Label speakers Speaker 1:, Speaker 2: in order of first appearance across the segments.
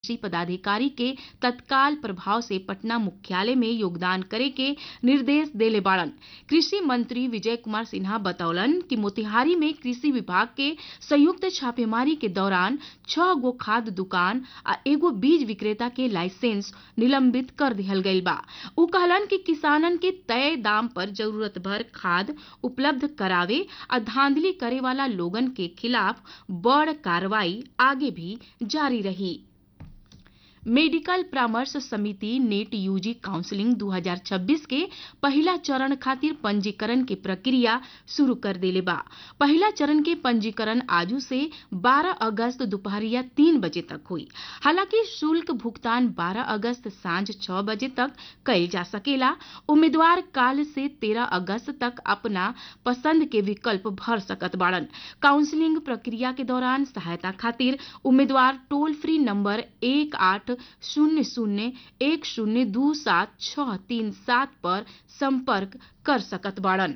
Speaker 1: कृषि पदाधिकारी के तत्काल प्रभाव से पटना मुख्यालय में योगदान करे के निर्देश देले बाड़न कृषि मंत्री विजय कुमार सिन्हा बतौलन कि मोतिहारी में कृषि विभाग के संयुक्त छापेमारी के दौरान छह गो खाद दुकान आ एगो बीज विक्रेता के लाइसेंस निलंबित कर दिहल गईल बा उ कहलन कि किसानन के तय दाम पर जरूरत भर खाद उपलब्ध करावे आ धांधली करे वाला लोगन के खिलाफ बड़ कार्रवाई आगे भी जारी रही मेडिकल परामर्श समिति नेट यूजी काउंसलिंग 2026 के पहला चरण खातिर पंजीकरण के प्रक्रिया शुरू कर देले बा पहला चरण के पंजीकरण आजू से 12 अगस्त दोपहरिया तीन बजे तक हुई हालांकि शुल्क भुगतान 12 अगस्त सांझ 6 बजे तक कइल जा सकेला उम्मीदवार काल से 13 अगस्त तक अपना पसंद के विकल्प भर सकत बाड़न काउंसलिंग प्रक्रिया के दौरान सहायता खातिर उम्मीदवार टोल फ्री नंबर एक आठ शून्य शून्य एक शून्य दू सात छह तीन सात पर संपर्क कर सकत बाड़न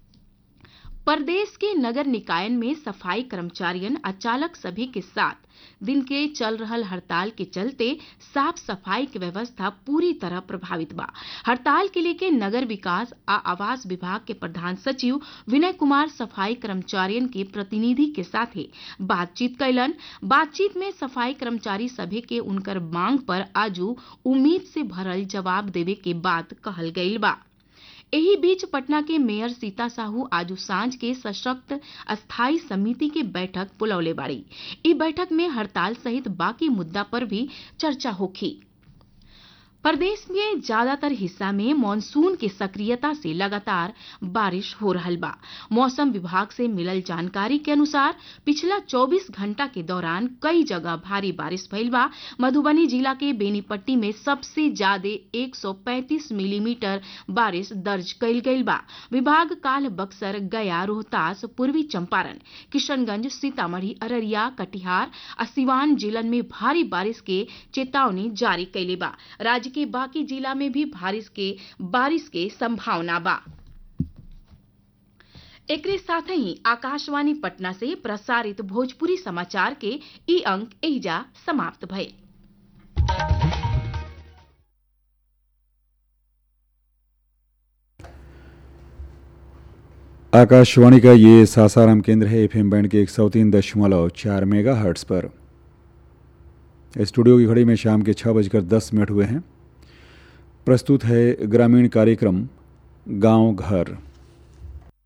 Speaker 1: प्रदेश के नगर निकायन में सफाई कर्मचारियन आ चालक सभी के साथ दिन के चल रहल हड़ताल के चलते साफ सफाई की व्यवस्था पूरी तरह प्रभावित बा हड़ताल के लेके नगर विकास आ आवास विभाग के प्रधान सचिव विनय कुमार सफाई कर्मचारियन के प्रतिनिधि के साथे बातचीत कैलन बातचीत में सफाई कर्मचारी सभी के उनकर मांग पर आजू उम्मीद से भरल जवाब देवे के बात कहल गईल बा एही बीच पटना के मेयर सीता साहू आजू सांझ के सशक्त अस्थायी समिति के बैठक बुलौले बाड़ी ई बैठक में हड़ताल सहित बाकी मुद्दा पर भी चर्चा होखी प्रदेश में ज्यादातर हिस्सा में मानसून के सक्रियता से लगातार बारिश हो रहल बा मौसम विभाग से मिलल जानकारी के अनुसार पिछला 24 घंटा के दौरान कई जगह भारी बारिश भइल बा मधुबनी जिला के बेनीपट्टी में सबसे ज्यादा 135 मिलीमीटर बारिश दर्ज कइल गइल बा विभाग काल बक्सर गया रोहतास पूर्वी चंपारण किशनगंज सीतामढ़ी अररिया कटिहार आ सिवान जिलन में भारी बारिश के चेतावनी जारी कैले बा राज्य के बाकी जिला में भी बारिश के बारिश के संभावना बा एकरे साथ ही आकाशवाणी पटना से प्रसारित भोजपुरी समाचार के ई अंक एहिजा समाप्त भइल
Speaker 2: आकाशवाणी का ये सासाराम केंद्र है एफएम बैंड के एक सौ तीन दशमलव चार मेगा हर्ट्स पर स्टूडियो की घड़ी में शाम के छः बजकर दस मिनट हुए हैं प्रस्तुत है ग्रामीण कार्यक्रम गांव घर